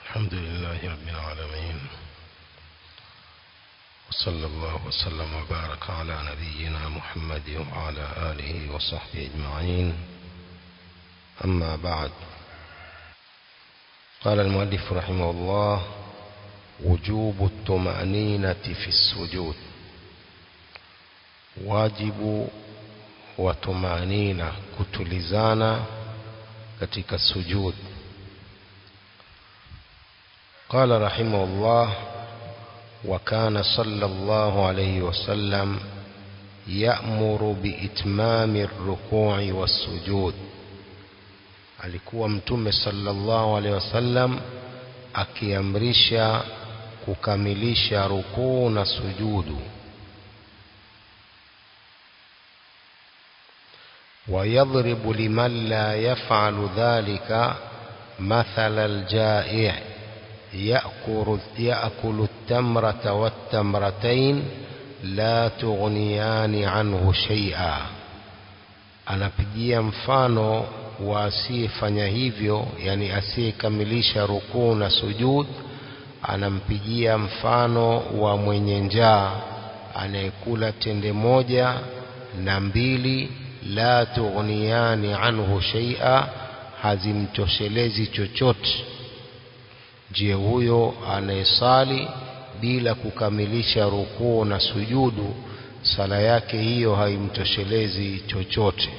الحمد لله رب العالمين وصلى الله وسلم وبارك على نبينا محمد وعلى آله وصحبه أجمعين أما بعد قال المؤلف رحمه الله وجوب الطمأنينة في السجود واجب وطمأنينة kutulizana katika sujud قال رحمه الله وكان صلى الله عليه وسلم يأمر بإتمام الركوع والسجود alikuwa mtume sallallahu alaihi wasallam akiamrisha kukamilisha rukuu na sujudu ويضرب لمن لا يفعل ذلك مثل الجائع يأكل, يأكل التمرة والتمرتين لا تغنيان عنه شيئا anapigia mfano wa asiyefanya hivyo yani asiyekamilisha rukuu na sujud anampigia mfano wa mwenye njaa anayekula tende moja na mbili la tughniyani anhu shay'a hazimtoshelezi chochote je huyo anayesali bila kukamilisha rukuu na sujudu sala yake hiyo haimtoshelezi chochote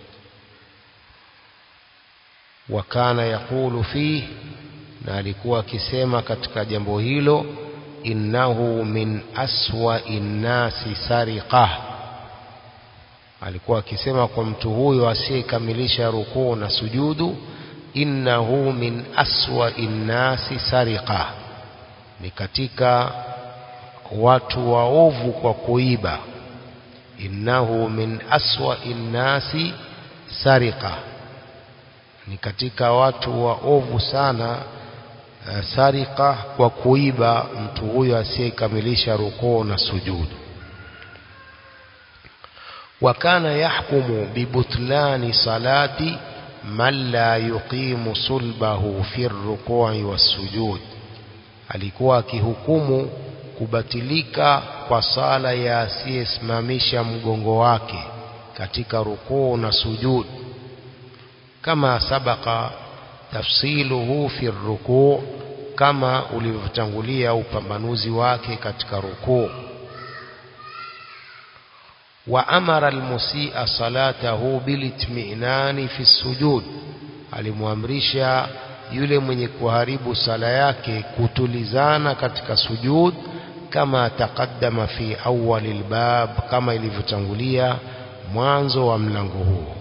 wakana yakulu fi na alikuwa akisema katika jambo hilo innahu min aswa innasi sariqah alikuwa akisema kwa mtu huyo asiyekamilisha rukuu na sujudu innahu min aswa innasi sariqa ni katika watu waovu kwa kuiba innahu min aswa innasi sariqa ni katika watu waovu sana uh, sariqa kwa kuiba mtu huyo asiyekamilisha rukuu na sujudu وكان يحكم ببطلان صلاة من لا يقيم صلبه في الركوع والسجود alikuwa akihukumu kubatilika kwa sala ya asiyesimamisha mgongo wake katika rukuu na sujud kama sabaka tafsiluhu fi rukuu kama ulivyotangulia upambanuzi wake katika rukuu وأمر المسيء صلاته بالاطمئنان في السجود alimwamrisha yule mwenye kuharibu sala yake kutulizana katika sujud kama taqaddama fi awwal albab kama ilivyotangulia mwanzo wa mlango huo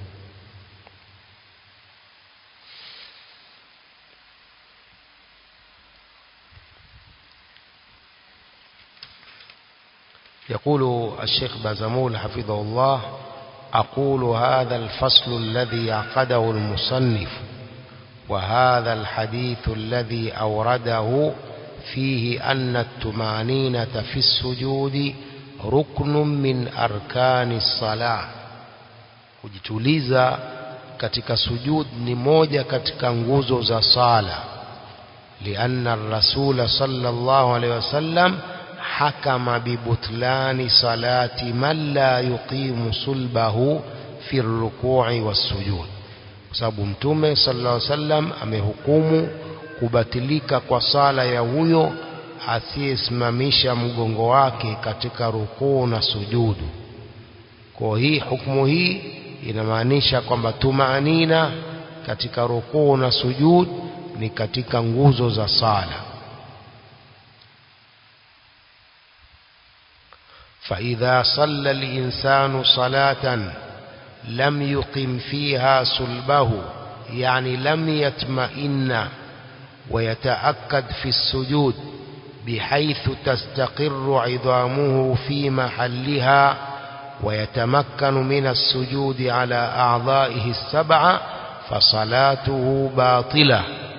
يقول الشيخ بازمول حفظه الله أقول هذا الفصل الذي عقده المصنف وهذا الحديث الذي أورده فيه أن التمانينة في السجود ركن من أركان الصلاة kujituliza katika sujud ni moja katika nguzo za sala lianna ar-rasul sallallahu alayhi wasallam حكم ببطلان صلاة من لا يقيم صلبه في الركوع والسجود sababu mtume sallallahu alaihi wasallam amehukumu kubatilika kwa sala ya huyo asiyesimamisha mgongo wake katika rukuu na sujudu kwa hii hukumu hii inamaanisha kwamba tumaanina katika rukuu na sujud ni katika nguzo za sala فإذا صلى الإنسان صلاة لم يقم فيها صلبه يعني لم يطمئن ويتأكد في السجود بحيث تستقر عظامه في محلها ويتمكن من السجود على أعضائه السبعة فصلاته باطلة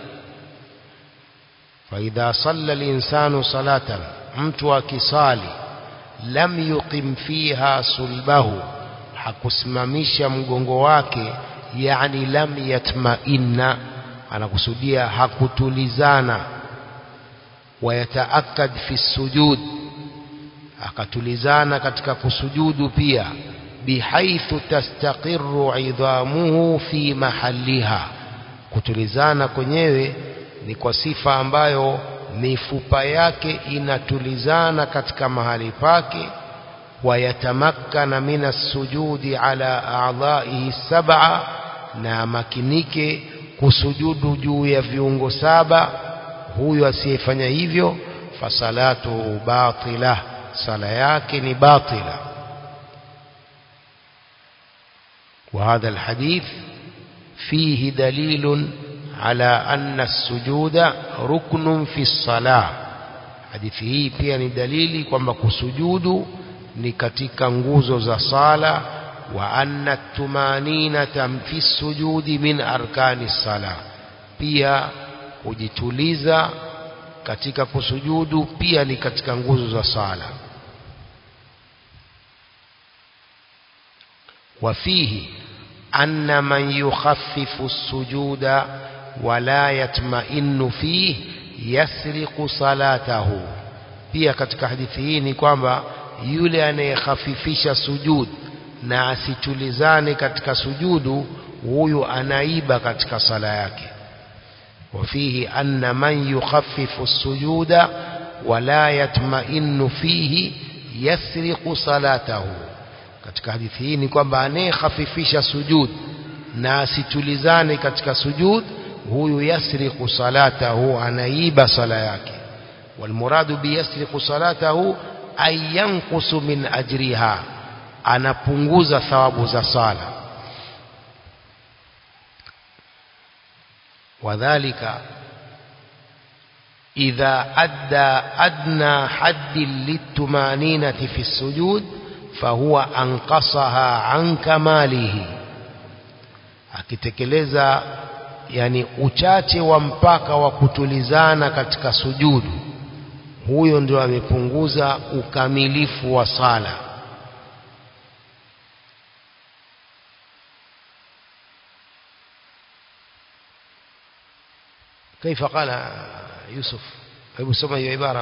فإذا صلى الإنسان صلاة mtu akisali lam yuqim fiha sulbahu hakusimamisha mgongo wake yani lam yatmainna anakusudia hakutulizana wayataakad fi sujud akatulizana katika kusujudu pia bihaithu tastaqiru idhamuhu fi mahaliha kutulizana kwenyewe ni kwa sifa ambayo mifupa yake inatulizana katika mahali pake wayatamakkana min assujudi ala a'dha'ihi sab'a na makinike kusujudu juu ya viungo saba huyu asiyefanya hivyo fasalatuhu batila sala yake ni batila وهذا الحديث فيه دليل على أن السجود ركن في الصلاة hadithi hii pia ni dalili kwamba kusujudu ni katika nguzo za sala wa anna tumaninata fi sujudi min arkani sala pia kujituliza katika kusujudu pia ni katika nguzo za sala وفيه أن من يخفف السجود ولا يطمئن فيه يسرق صلاته pia katika hadithi hii ni kwamba yule anayekhafifisha sujud na asitulizane katika sujudu huyu anaiba katika sala yake وفيه أن من يخفف السجود ولا يطمئن فيه يسرق صلاته katika hadithi hii ni kwamba anayekhafifisha sujud na asitulizane katika sujud huyu yasriqu salatahu anaiba sala yake walmuradu biyasriqu salatahu ay yanqusu min ajriha anapunguza thawabu za sala wadhālika idha adda adna haddin litumaninati fi sujud fahuwa anqasaha an kamalihi akitekeleza yani uchache wa mpaka wa kutulizana katika sujudu huyo ndio amepunguza ukamilifu wa sala كيف قال يوسف أبو سمع عبارة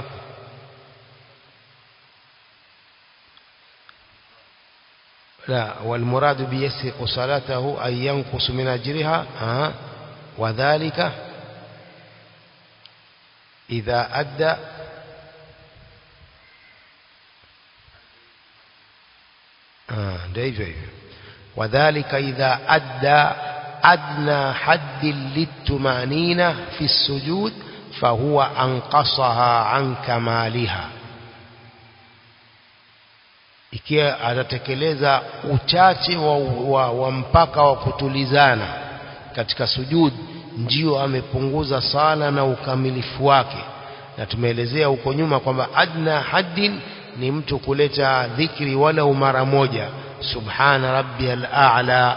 لا والمراد بيسرق صلاته أن ينقص من أجرها آه وذلك إذا أدى آه دايجي وذلك إذا أدى أدنى حد للتمانين في السجود فهو أنقصها عن كمالها ikiwa atatekeleza uchache wa, wa, wa mpaka wa kutulizana katika sujud ndio amepunguza sala na ukamilifu wake na tumeelezea huko nyuma kwamba adna haddin ni mtu kuleta dhikri walau mara moja subhana rabbiyal a'la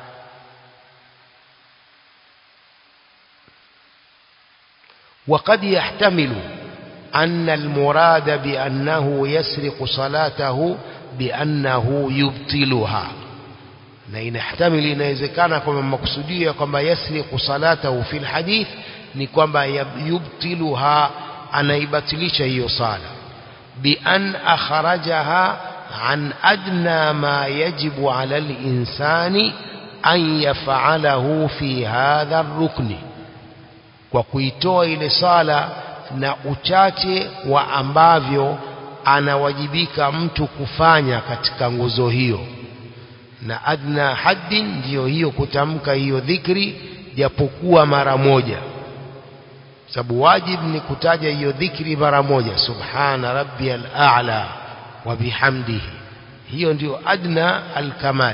وقد يحتمل أن المراد بأنه يسرق صلاته بأنه يبطلها na inahtamili inawezekana kwamba makusudio kwamba yasriqu salatahu fil hadith ni kwamba yubtiluha anaibatilisha hiyo sala bi an akhrajaha an adna ma yajibu ala al-insani an yaf'alahu fi hadha ar-rukni kwa kuitoa ile sala na uchache wa ambavyo anawajibika mtu kufanya katika nguzo hiyo na adna haddin ndiyo hiyo kutamka hiyo dhikri japokuwa mara moja sababu wajib ni kutaja hiyo dhikri mara moja subhana rabbiyal a'la wa bihamdihi hiyo ndiyo adna alkamal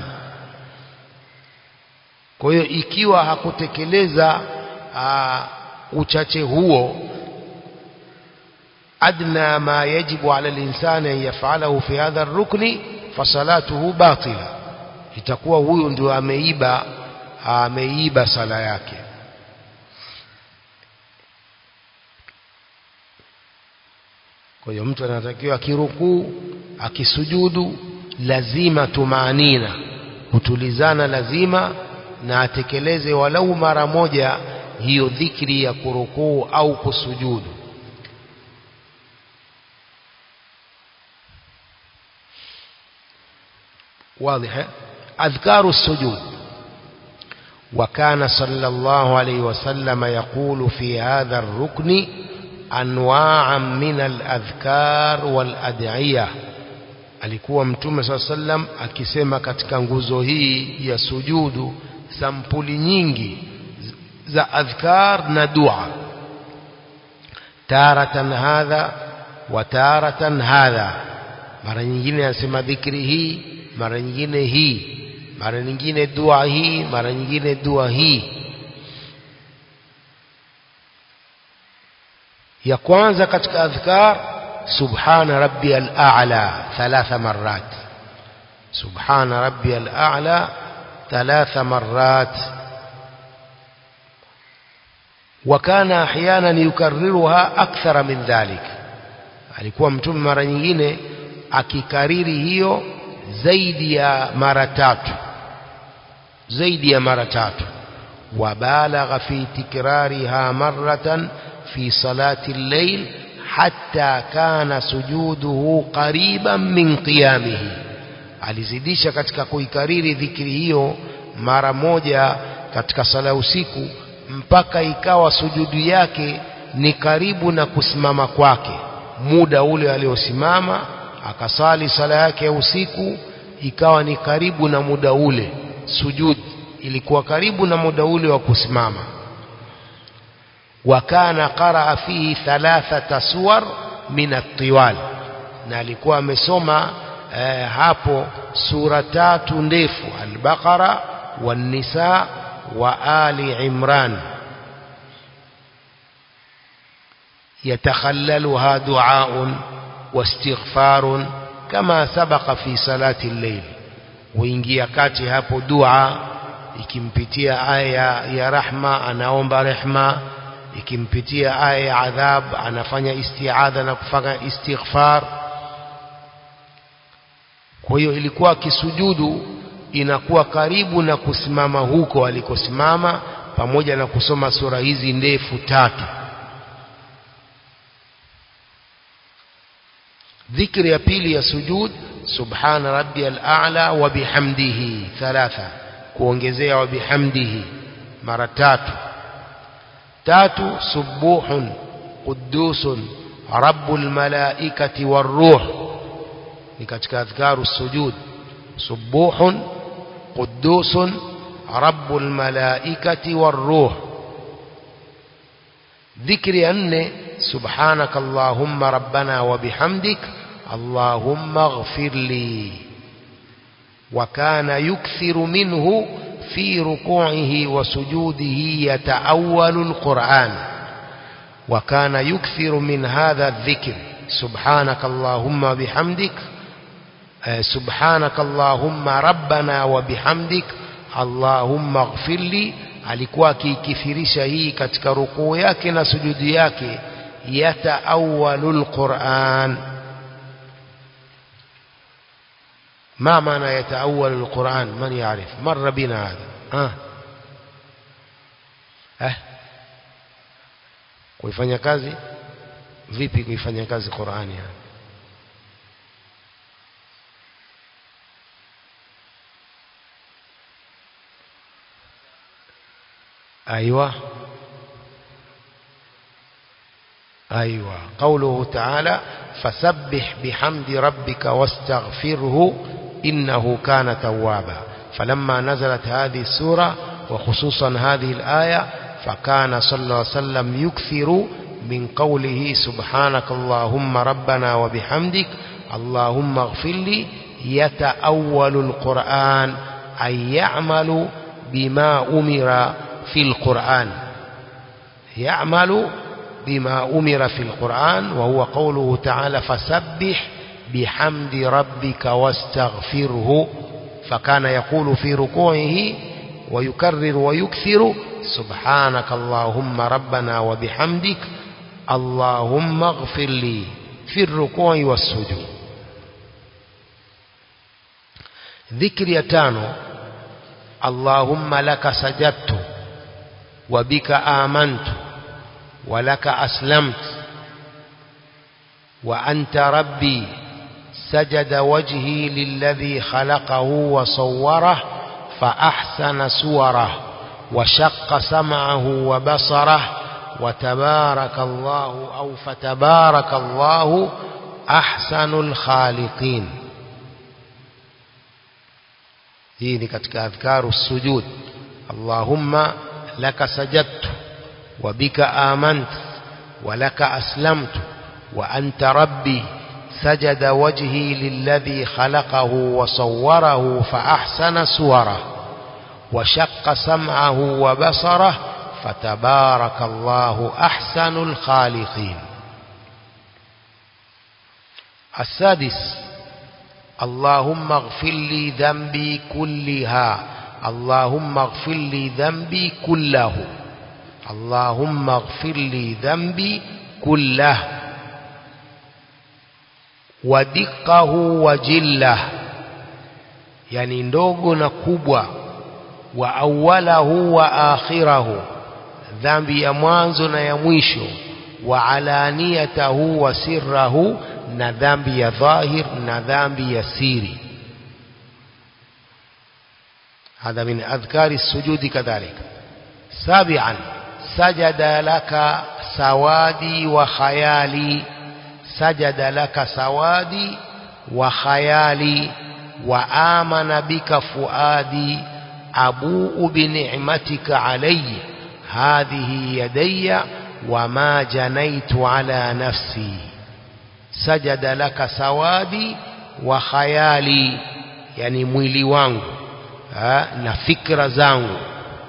kwa hiyo ikiwa hakutekeleza uchache huo adna ma yajibu ala linsani an yafalahu fi hadha rukni fasalatuhu batila itakuwa huyu ndio ameiba ameiba sala yake kwa hiyo mtu anatakiwa akirukuu akisujudu lazima tumaanina kutulizana lazima na atekeleze walau mara moja hiyo dhikri ya kurukuu au kusujudu واضح أذكار السجود وكان صلى الله عليه وسلم يقول في هذا الركن أنواعا من الأذكار والأدعية alikuwa mtume saa sallam akisema katika nguzo hii ya sujudu sampuli nyingi za adhkar na dua taratan hadha wa taratan hadha mara nyingine anasema dhikri hii mara nyingine hii mara nyingine dua hii mara nyingine dua hii ya kwanza katika adhkar subhana rabbiyal a'la thalatha marrat subhana rabbiyal a'la thalatha marrat وكان احيانا يكررها اكثر من ذلك alikuwa mtume mara nyingine akikariri hiyo zaidi ya mara tatu zaidi ya mara tatu wabalagha fi tikrariha maratan fi salati al-layl hatta kana sujuduhu qariban min qiyamihi alizidisha katika kuikariri dhikri hiyo mara moja katika sala usiku mpaka ikawa sujudu yake ni karibu na kusimama kwake muda ule aliosimama akasali sala yake ya usiku ikawa ni karibu na muda ule sujud ilikuwa karibu na muda ule wa kusimama wakana qaraa fihi thalathata suwar min at-tiwal na alikuwa amesoma eh, hapo sura tatu ndefu al-baqara wan-nisa wa ali imran يتخللها دعاء واستغفار كما سبق في صلاة الليل وإنجي kati hapo dua ikimpitia aya ya rahma anaomba rehma ikimpitia aya ya adhab anafanya istiadha na kufanya istighfar kwa hiyo ilikuwa kisujudu inakuwa karibu na kusimama huko alikosimama pamoja na kusoma sura hizi ndefu tatu ذكر ya pili ya sujud subhana rabbiyal a'la wa bihamdihi thalatha kuongezea wa bihamdihi mara tatu tatu subuhun qudusun rabbul malaikati waruh ni katika adhkaru sujud subuhun qudusun rabbul malaikati waruh ذكر ya nne سبحانك اللهم ربنا وبحمدك اللهم اغفر لي وكان يكثر منه في ركوعه وسجوده يتأول القرآن وكان يكثر من هذا الذكر سبحانك اللهم بحمدك سبحانك اللهم ربنا وبحمدك اللهم اغفر لي alikuwa akiikithirisha hii katika rukuu yake na sujudi yake yataawalu lquran ما معنى يتأول القرآن من يعرف مر بنا هذا ها ها kuifanya kazi vipi kuifanya kazi Qur'ani hapa أيوة أيوة قوله تعالى فسبح بحمد ربك واستغفره إنه كان توابا فلما نزلت هذه السورة وخصوصا هذه الآية فكان صلى الله عليه وسلم يكثر من قوله سبحانك اللهم ربنا وبحمدك اللهم اغفر لي يتأول القرآن أي يعمل بما أمر في القرآن يعمل بما أمر في القرآن وهو قوله تعالى فسبح بحمد ربك واستغفره فكان يقول في ركوعه ويكرر ويكثر سبحانك اللهم ربنا وبحمدك اللهم اغفر لي في الركوع والسجود ذكر يتانو اللهم لك سجدت وبك آمنت ولك أسلمت وأنت ربي سجد وجهي للذي خلقه وصوره فأحسن سوره وشق سمعه وبصره وتبارك الله أو فتبارك الله أحسن الخالقين hii ni katika adhkaru sujud allahumma laka sajadtu wa bika amantu wa laka aslamtu wa anta rabbi سجد وجهي للذي خلقه وصوره فأحسن سوره وشق سمعه وبصره فتبارك الله أحسن الخالقين السادس اللهم اغفر لي ذنبي كلها اللهم اغفر لي ذنبي كله اللهم اغفر لي ذنبي كله ودقه وجله yani ndogo na kubwa wa awalahu wa akhirahu dhambi ya mwanzo na ya mwisho wa alaniyatahu wa sirrahu na dhambi ya dhahir na dhambi ya siri هذا من أذكار السجود كذلك سابعا سجد لك سوادي وخيالي سجد لك سوادي وخيالي وآمن بك فؤادي أبوء بنعمتك علي هذه يدي وما جنيت على نفسي سجد لك سوادي وخيالي يعني mwili wangu ha, na fikra zangu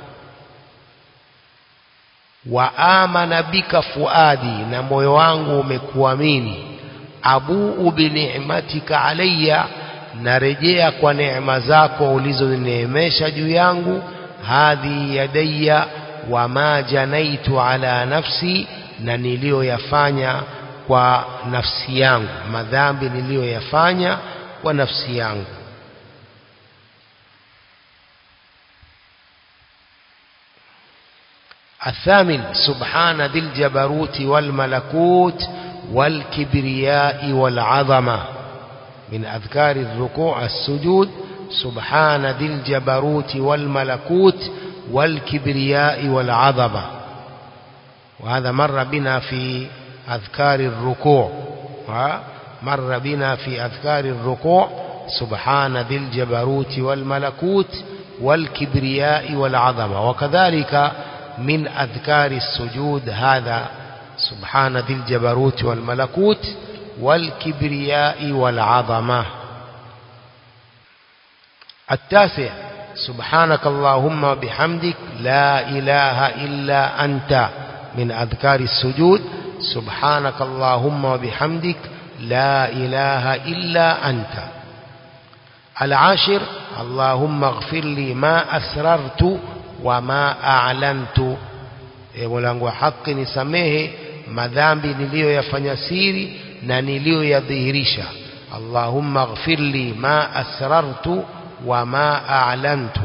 wa amana bika fuadi na moyo wangu umekuamini abuu bini'matika alayya narejea kwa neema zako ulizonineemesha juu yangu hadhi yadayya wama janaitu ala nafsi na niliyoyafanya kwa nafsi yangu madhambi niliyoyafanya kwa nafsi yangu الثامن سبحان ذي الجبروت والملكوت والكبرياء والعظمة من أذكار الركوع السجود سبحان ذي الجبروت والملكوت والكبرياء والعظمة وهذا مر بنا في أذكار الركوع مر بنا في أذكار الركوع سبحان ذي الجبروت والملكوت والكبرياء والعظمة وكذلك من أذكار السجود هذا سبحان ذي الجبروت والملكوت والكبرياء والعظمة التاسع سبحانك اللهم وبحمدك لا إله إلا أنت من أذكار السجود سبحانك اللهم وبحمدك لا إله إلا أنت العاشر اللهم اغفر لي ما أسررت وما أعلنت mulangu wa haki nisamehe madhambi niliyoyafanya siri na niliyoyadhihirisha allahumma ighfir li ma asrartu wa ma a'lantu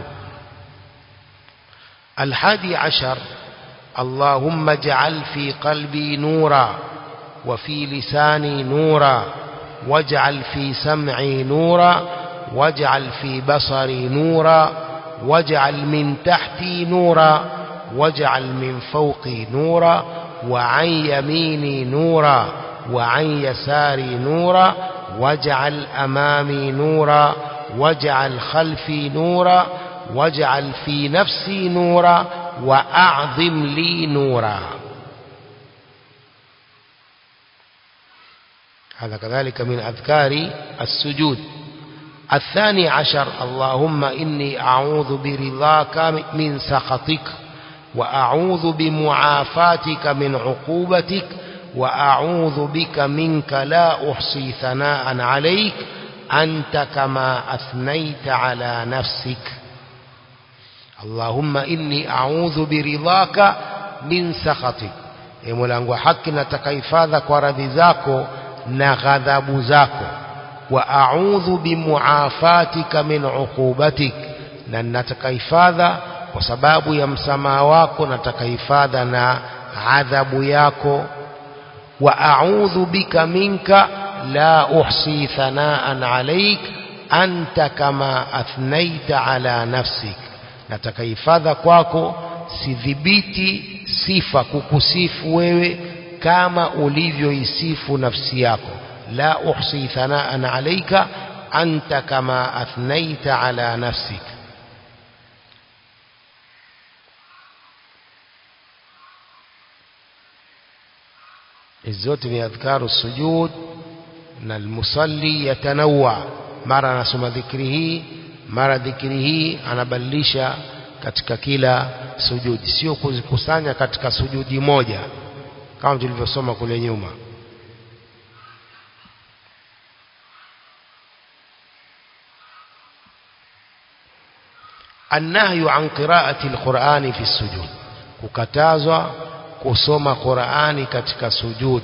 الحادي عشر اللهم اجعل في قلبي نورا وفي لساني نورا واجعل في سمعي نورا واجعل في بصري نورا واجعل من تحتي نورا واجعل من فوقي نورا وعن يميني نورا وعن يساري نورا واجعل أمامي نورا واجعل خلفي نورا واجعل في نفسي نورا وأعظم لي نورا هذا كذلك من أذكار السجود الثاني عشر اللهم إني أعوذ برضاك من سخطك وأعوذ بمعافاتك من عقوبتك وأعوذ بك منك لا أحصي ثناء عليك أنت كما أثنيت على نفسك اللهم إني أعوذ برضاك من سخطك ملangu haki nataka hifadha kwa radhi zako na ghadhabu zako wa a'udhu bimuafatika min uqubatik na nataka hifadha kwa sababu ya msamaha wako nataka hifadha na adhabu yako wa a'udhu bika minka la uhsi thanaan alaik anta kama athnaita ala nafsik nataka hifadha kwako sidhibiti sifa kukusifu wewe kama ulivyoisifu nafsi yako la uhsi thanaan alaika anta kama athnaita ala nafsik hizi zote ni adhkaru sujud na almusalli yatanawa mara anasoma dhikri hii mara dhikri hii anabadilisha katika kila sujudi sio kuzikusanya katika sujudi moja kama tulivyosoma kule nyuma النهي عن قراءة القرآن في السجود kukatazwa kusoma Qur'ani katika sujud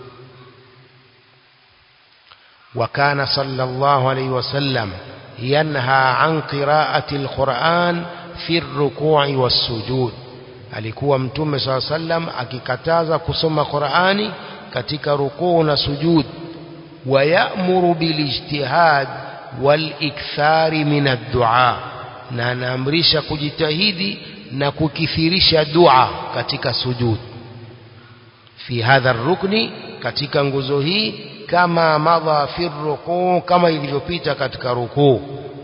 وكان صلى الله عليه وسلم ينهى عن قراءة القرآن في الركوع والسجود alikuwa mtume صلى الله عليه وسلم akikataza kusoma Qur'ani katika rukuu na sujud ويأمر بالاجتهاد والإكثار من الدعاء na anaamrisha kujitahidi na kukithirisha dua katika sujud fi hadha rukni katika nguzo hii kama madha fi rukuu kama ilivyopita katika rukuu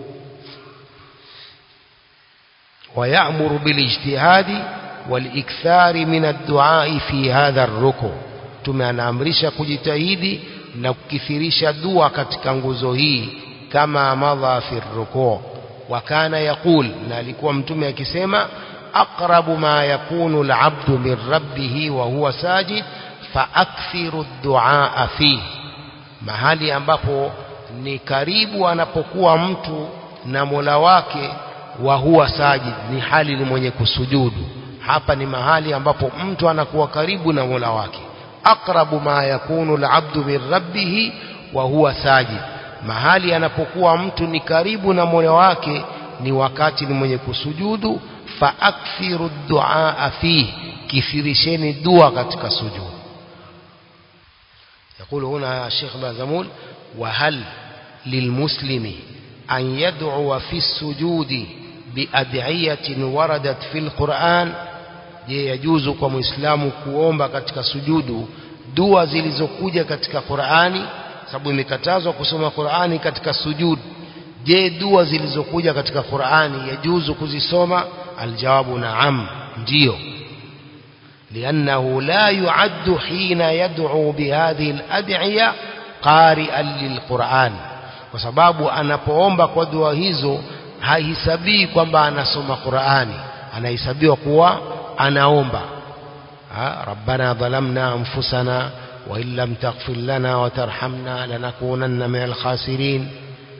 ويأمر بالاجتهاد والإكثار من الدعاء في هذا الركوع tumeanaamrisha kujitahidi na kukithirisha dua katika nguzo hii kama madha fi rukuu وكان يقول na alikuwa mtume akisema aqrabu ma yakunu al'abdu min rabbih wa huwa sajid faakthiru ad-du'a fi mahali ambapo ni karibu anapokuwa mtu na Mola wake wa huwa sajid ni hali ni mwenye kusujudu hapa ni mahali ambapo mtu anakuwa karibu na Mola wake aqrabu ma yakunu al'abdu min rabbih wa huwa sajid mahali anapokuwa mtu ni karibu na Mola wake ni wakati ni mwenye kusujudu faakthiru duaa fihi kithirisheni dua katika sujud يقول هنا الشيخ بازمول وهل للمسلم أن يدعو في السجود بأدعية وردت في القرآن je yajuzu kwa muislamu kuomba katika sujudu dua zilizokuja katika Qur'ani sababu imekatazwa kusoma Qur'ani katika sujud je dua zilizokuja katika Qur'ani yajuzu kuzisoma aljawabu naam ndio لأنه لا يعد حين يدعو بهذه الأدعية قارئا للقرآن وسباب anapoomba kwa dua hizo haisabii kwamba anasoma Qur'ani anahesabiwa kuwa anaomba ربنا ظلمنا أنفسنا وإن لم تغفر لنا وترحمنا لنكونن من الخاسرين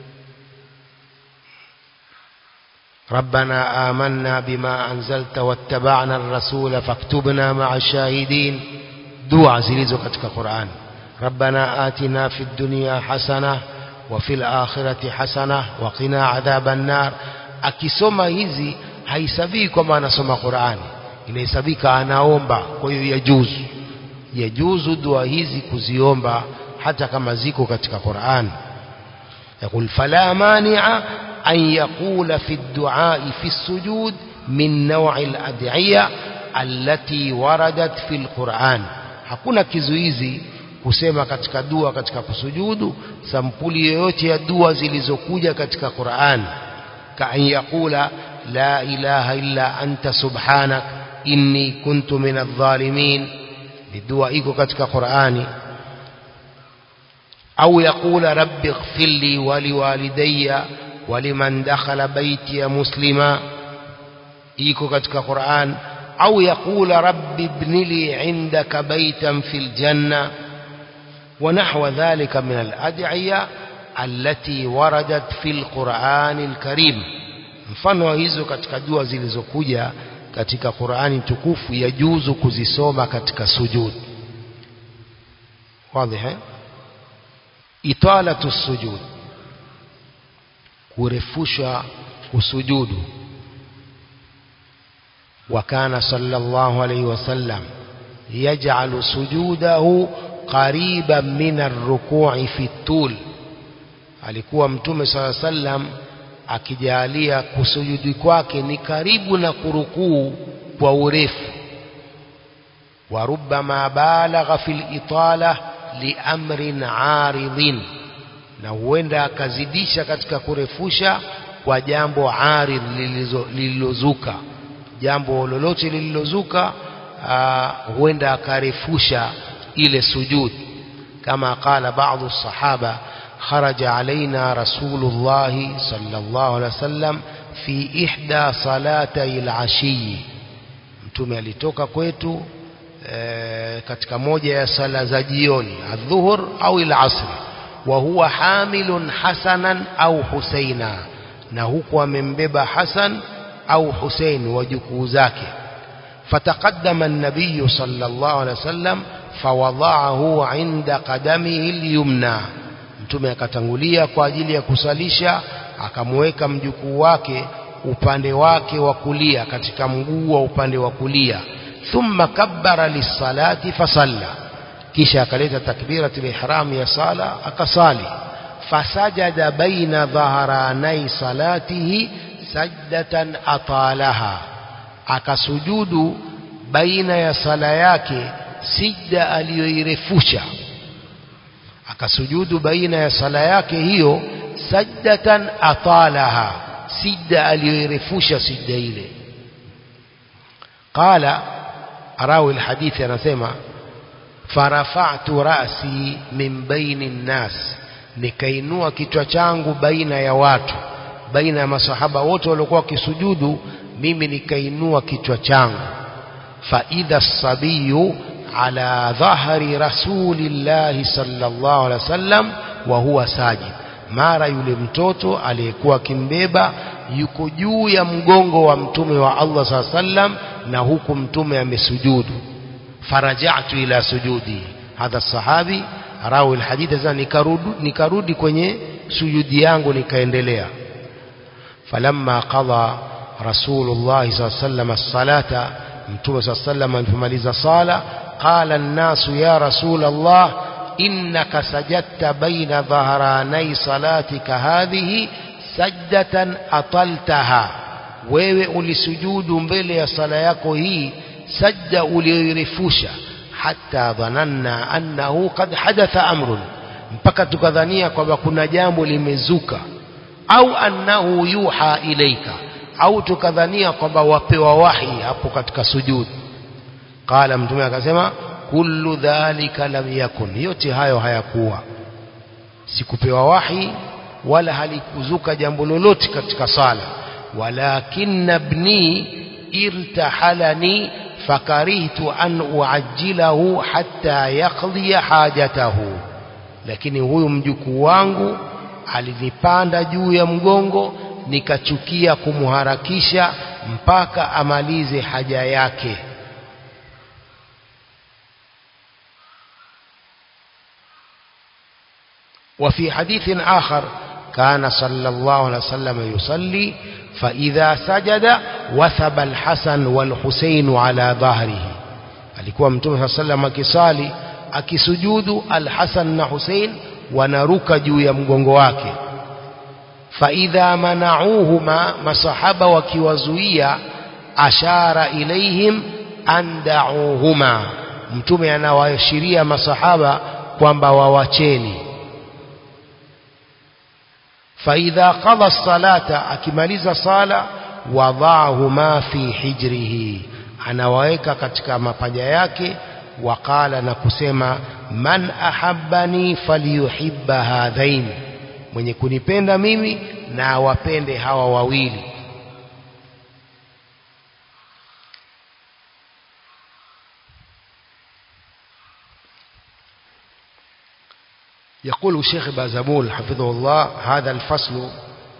ربنا آمنا بما أنزلت واتبعنا الرسول فاكتبنا مع الشاهدين دعاء زلزو كتك قرآن ربنا آتنا في الدنيا حسنة وفي الآخرة حسنة وقنا عذاب النار akisoma hizi haisabii kwamba anasoma Qur'ani inahesabika anaomba kwa hiyo yajuzu yajuzu dua hizi kuziomba hata kama ziko katika Qur'an يقول فلا مانع أن يقول في الدعاء في السجود من نوع الأدعية التي وردت في القرآن hakuna kizuizi kusema katika dua katika kusujudu sampuli yoyote ya dua zilizokuja katika Qur'an ka an yaqula la ilaha illa anta subhanak inni kuntu minadh-dhalimin ni dua iko katika Qur'ani au yaqula rabbi ighfir li wa liwalidayya wa liman dakhala baitiya muslima iko katika Qur'an au yaqula rabbi ibni li indaka baytan fil janna ونحو ذلك من الأدعية التي وردت في القرآن الكريم mfano hizo katika dua zilizokuja katika Qur'ani tukufu yajuzu kuzisoma katika sujud wazi italatu sujud kurefusha kusujudu وكان صلى الله عليه وسلم يجعل سجوده قريبا من الركوع في الطول alikuwa mtume sala sallam akijalia kusujudi kwake ni karibu na kurukuu kwa urefu wa rubbama balagha fil itala li amrin aridhin na huenda akazidisha katika kurefusha kwa jambo aridh lililozuka jambo lolote lililozuka huenda akarefusha ile sujud kama qala baadhi sahaba خرج علينا رسول الله صلى الله عليه وسلم في إحدى صلاتي العشي mtume alitoka kwetu e, katika moja ya sala za jioni adhuhur au al-asr wa huwa hamilun hasanan au husaina na huku amembeba hasan au husain wajukuu zake fataqaddama an-nabiy sallallahu alaihi wasallam fawada'ahu 'inda qadamihi al-yumna mtume akatangulia kwa ajili ya kusalisha akamweka mjukuu wake upande wake wa kulia katika mguu wa upande wa kulia thumma kabbara lisalati fasalla kisha akaleta takbiratul ihram ya sala akasali fasajada baina dhaharanai salatihi sajdatan atalaha akasujudu baina ya sala yake sijda aliyoirefusha akasujudu baina ya sala yake hiyo sajdatan atalaha sijda aliyoirefusha sijda ile qala rawi alhadithi anasema farafa'tu ra'si min baini nnas nikainua kichwa changu baina ya watu baina ya masahaba wote waliokuwa wakisujudu mimi nikainua kichwa changu fa idha sabiyu على ظهر رسول الله صلى الله عليه وسلم وهو ساجد mara yule mtoto aliyekuwa akimbeba yuko juu ya mgongo wa mtume wa Allah saa sallam na huku mtume amesujudu farajatu ila sujudi hadha sahabi rawi alhadith sasa nikarudi nikarudi kwenye sujudi yangu nikaendelea falamma qada rasulullah saa sallam as-salata mtume saa sallam alipomaliza sala قال الناس يا رسول الله إنك سجدت بين ظهراني صلاتك هذه سجدة أطلتها wewe ulisujudu mbele ya sala yako hii sajda uliyoirefusha hata dhananna annahu qad hadatha amrun mpaka tukadhania kwamba kuna jambo limezuka au annahu yuha ilaika au tukadhania kwamba wapewa wahi hapo katika sujudu qala mtume akasema kullu dhalika lam yakun yote hayo hayakuwa sikupewa wahi wala halikuzuka jambo lolote katika sala walakinna ibni irtahalani fakarihtu an uajjilahu hatta yaqdi hajatahu lakini huyu mjukuu wangu alinipanda juu ya mgongo nikachukia kumharakisha mpaka amalize haja yake وفي حديث آخر كان صلى الله عليه وسلم يصلي فإذا سجد وثب الحسن والحسين على ظهره alikuwa mtume saa sallam akisali akisujudu alhasan na husein wanaruka juu ya mgongo wake faidha manauhuma masahaba wakiwazuia ashara ilaihim an dauhuma mtume anawaashiria masahaba kwamba wawacheni فإذا قضى الصلاة أكملز صلاة وضعهما في حجره anawaweka katika mapaja yake waqala na kusema man ahabbani falyuhibba hadhain mwenye kunipenda mimi na awapende hawa wawili يقول الشيخ بازمول حفظه الله هذا الفصل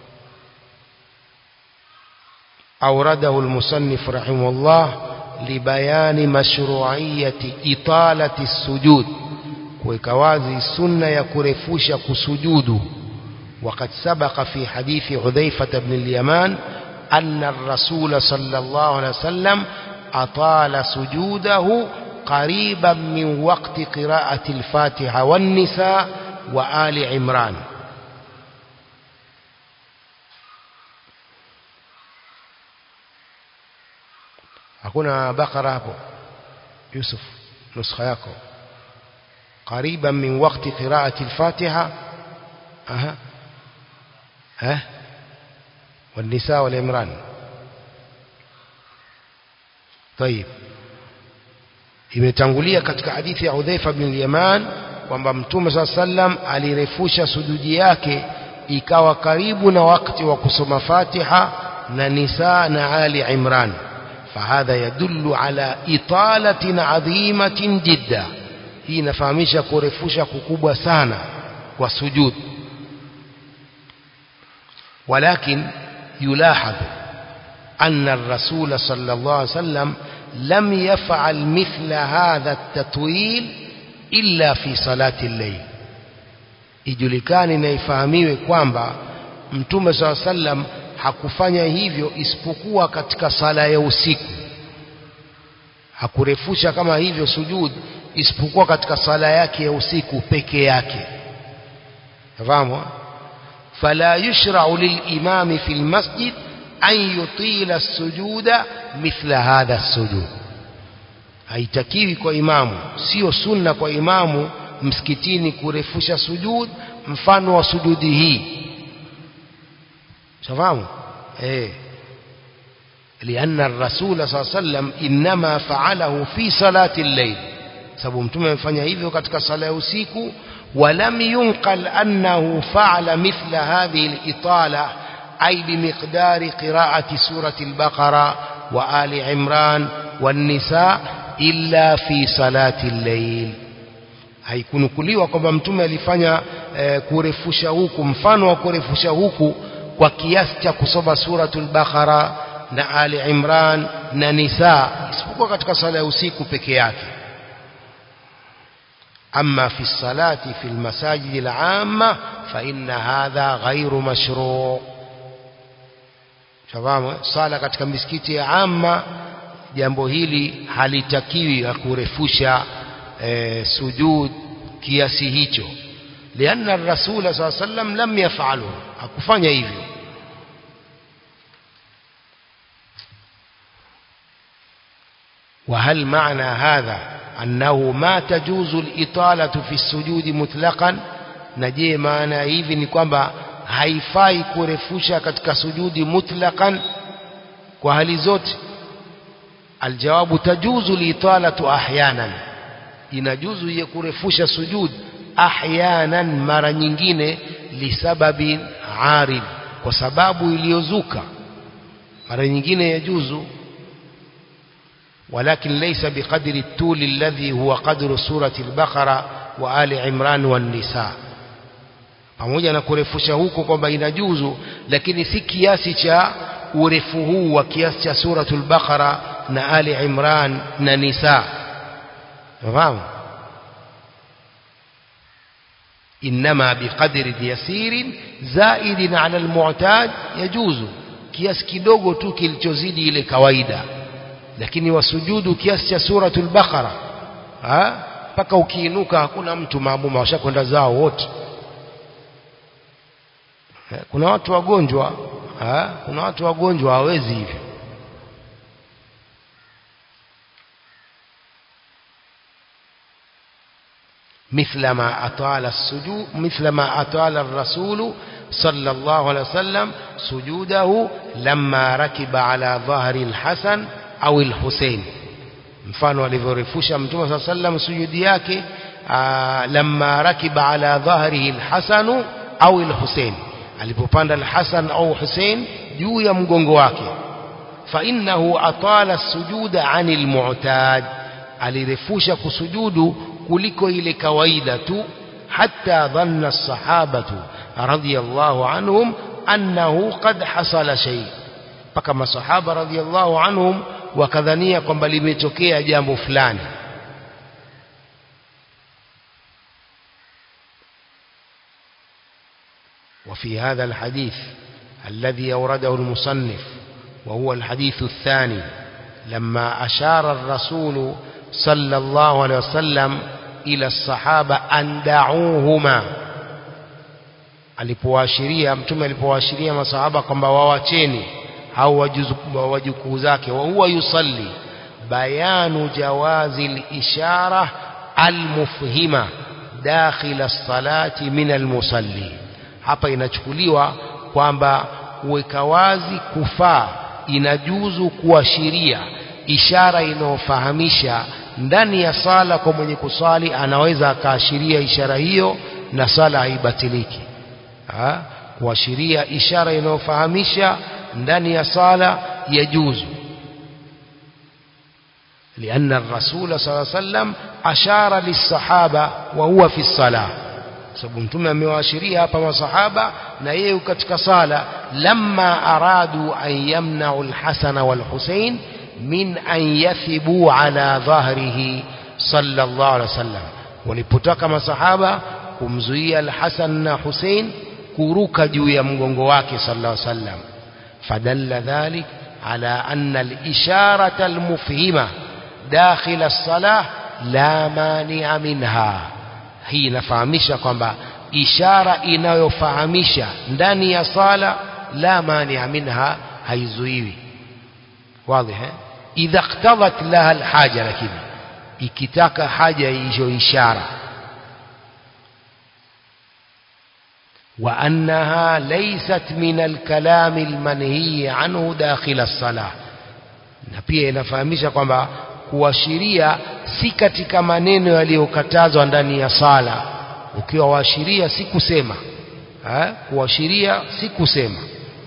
أورده المصنف رحمه الله لبيان مشروعية إطالة السجود وكوازي سنة يكرفوش كسجود وقد سبق في حديث حذيفة بن اليمان أن الرسول صلى الله عليه وسلم أطال سجوده قريبا من وقت قراءة الفاتحة والنساء وآل عمران hakuna bakara hapo Yusuf nuskha yako قريبا من وقت قراءة الفاتحة أها ها والنساء والعمران طيب imetangulia katika hadithi ya Udhaifa bin Yaman kwamba Mtume swalla sallam alirefusha sujudi yake ikawa karibu na wakati wa kusoma Fatiha na Nisa na Ali Imran fahadha yadullu ala italatin adhimatin jidda hii inafahamisha kurefusha kukubwa sana kwa sujud ولكن يلاحظ أن الرسول صلى الله عليه وسلم لم يفعل مثل هذا التطويل إلا في صلاة الليل ijulikani na ifahamiwe kwamba mtume saa sallam hakufanya hivyo isipokuwa katika sala ya usiku hakurefusha kama hivyo sujud isipokuwa katika sala yake ya usiku peke yake fahamu فلا يشرع للإمام في المسجد أن يطيل السجود مثل هذا السجود haitakiwi kwa imamu sio sunna kwa imamu msikitini kurefusha sujud mfano wa sujudi hii shafahamu eh لأن الرسول صلى الله عليه وسلم إنما فعله في صلاة الليل sababu mtume amefanya hivyo katika sala ya usiku ولم ينقل أنه فعل مثل هذه الإطالة أي بمقدار قراءة سورة البقرة وآل عمران والنساء إلا في صلاة الليل haikunukuliwa kwamba mtume alifanya e, kurefusha huku mfano wa kurefusha huku kwa kiasi cha kusoma suratul Baqara na Ali Imran na Nisa isipokuwa katika sala ya usiku peke yake أما في الصلاة في المساجد العامة فإن هذا غير مشروع shafahamu sala katika misikiti ya amma jambo hili halitakiwi ya kurefusha e, sujud kiasi hicho lianna rasula saa sallam lam yafalu hakufanya hivyo وهل معنى هذا أنه ما تجوز الإطالة في السجود مطلقا نجي معنى hivi ni kwamba haifai kurefusha katika sujudi mutlaqan kwa hali zote aljawabu tajuzu liitalatu ahyanan inajuzu ye kurefusha sujud ahyanan mara nyingine lisababi arid kwa sababu iliyozuka mara nyingine yajuzu ولكن ليس بقدر الطول الذي هو قدر سورة البقرة وآل عمران والنساء pamoja na kurefusha huko kwamba inajuzu lakini si kiasi cha urefu huu wa kiasi cha suratul baqara na ali imran na nisa fahamu inma biqadri yasirin zaidin ala almu'tad yajuzu kiasi kidogo tu kilichozidi ile kawaida lakini wasujudu kiasi cha suratul baqara mpaka ukiinuka hakuna mtu maamuma washakwenda zao wote kuna watu wagonjwa ha? kuna watu wagonjwa hawezi hivyo مثل ما أطال السجود مثل ما أطال الرسول صلى الله عليه وسلم سجوده لما ركب على ظهر الحسن au al-Hussein mfano alivyorefusha mtume صلى الله عليه وسلم sujudi yake lamma rakiba ala dhahrihi al-Hasan au al-Hussein alipopanda al-Hasan au Hussein juu ya mgongo wake fa innahu atala as-sujuda 'anil mu'tad alirefusha kusujudu kuliko ile kawaida tu hatta dhanna as-sahabatu radiyallahu anhum annahu qad hasala shay mpaka masahaba radiyallahu anhum wakadhania kwamba limetokea jambo fulani وفي هذا الحديث الذي أورده المصنف وهو الحديث الثاني لما أشار الرسول صلى الله عليه وسلم إلى الصحابة أن دعوهما alipowaashiria mtume alipowaashiria masahaba kwamba wawacheni au wajukuu zake wa huwa yusalli bayanu jawazi al-ishara al-mufhima dakhil as-salati min al-musalli hapa inachukuliwa kwamba kuweka wazi kufaa inajuzu kuashiria ishara inayofahamisha ndani ya sala kwa mwenye kusali anaweza akaashiria ishara hiyo na sala haibatiliki ha? kuashiria ishara inayofahamisha ndani ya sala yajuzu لأن الرسول صلى الله عليه وسلم أشار للصحابة وهو في الصلاة sababu mtume amewaashiria hapa masahaba na yeye katika sala lamma aradu an yamna'u al-Hasan wal-Husayn min an yathibu ala dhahrihi sallallahu alaihi wasallam walipotaka masahaba kumzuia al-Hasan na Husayn kuruka juu ya mgongo wake sallallahu alaihi wasallam fadalla dhalik ala anna al-isharata al-mufhima dakhil as-salah la mani'a minha hii inafahamisha kwamba ishara inayofahamisha ndani ya sala la mania minha haizuiwi wazi eh idha iqtadat laha alhaja lakini ikitaka haja hiyo ishara وأنها ليست من الكلام المنهي عنه داخل الصلاة na pia inafahamisha kwamba kuashiria si katika maneno yaliyokatazwa ndani ya sala ukiwa waashiria si kusema eh kuashiria si kusema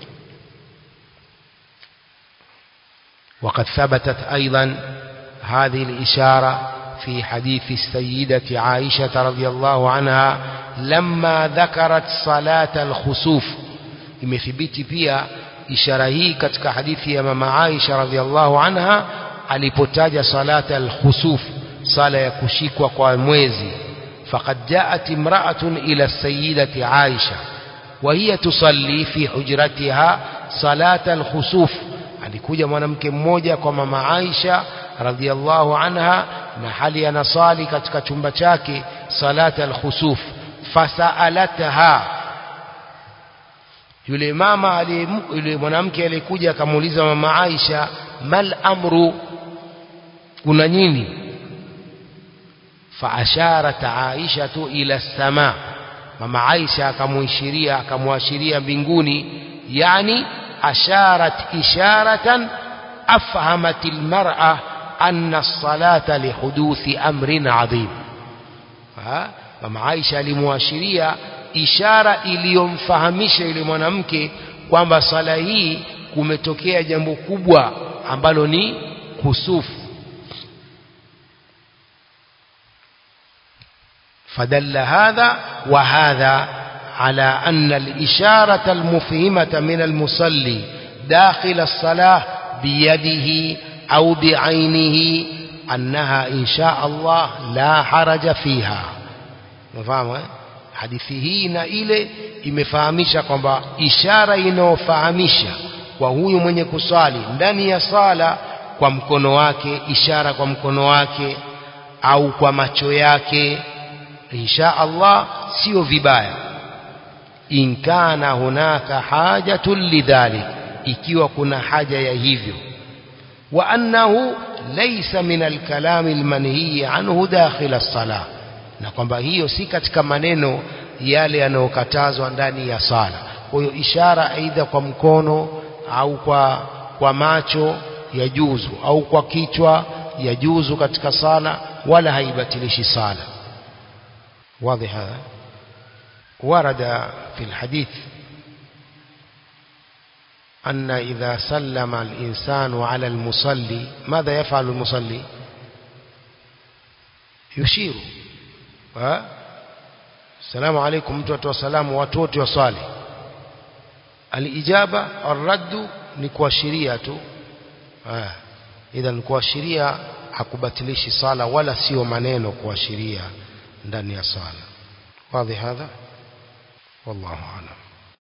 وقد ثبتت أيضا هذه الإشارة في حديث السيدة عائشة رضي الله عنها لما ذكرت صلاة الخسوف imethibiti pia ishara hii katika hadithi ya mama Aisha radhiallahu anha alipotaja salata al-khusuf sala ya kushikwa kwa mwezi faqad jaat imra'atun ila sayyidati Aisha wa hiya tusalli fi hujratiha salata al-khusuf alikuja mwanamke mmoja kwa mama Aisha radhiallahu anha na hali anasali katika chumba chake salata al-khusuf fasaalataha yule mama yule mwanamke aliyekuja akamuuliza mama Aisha mal amru kuna nini faasharat Aisha ila sama mama Aisha akamuishiria akamwashiria mbinguni yani asharat isharatan afhamat almar'a anna as-salata lihuduthi amrin adhim mama Aisha alimwashiria ishara iliyomfahamisha yule mwanamke kwamba sala hii kumetokea jambo kubwa ambalo ni kusufu فدل هذا وهذا على أن الإشارة المفهمة من المصلي داخل الصلاة بيده أو بعينه أنها إن شاء الله لا حرج فيها مفهوم hadithi hii na ile imefahamisha kwamba ishara inayofahamisha kwa huyu mwenye kuswali ndani ya sala kwa mkono wake ishara kwa mkono wake au kwa macho yake insha Allah sio vibaya in kana hunaka hajatun lidhalik ikiwa kuna haja ya hivyo wa annahu laysa min alkalam almanhi anhu dakhil as-salah na kwamba hiyo si katika maneno yale yanayokatazwa ndani ya sala kwa hiyo ishara aidha kwa mkono au kwa kwa macho ya juzu au kwa kichwa ya juzu katika sala wala haibatilishi sala واضح هذا ورد في الحديث أن إذا سلم الإنسان على المصلي ماذا يفعل المصلي يشير السلام عليكم mtu wasalamu watu wote waswali alijaba arraddu ni kuashiria tu idhan kuashiria hakubatilishi sala wala sio maneno kuashiria ndani ya sala واضح هذا والله أعلم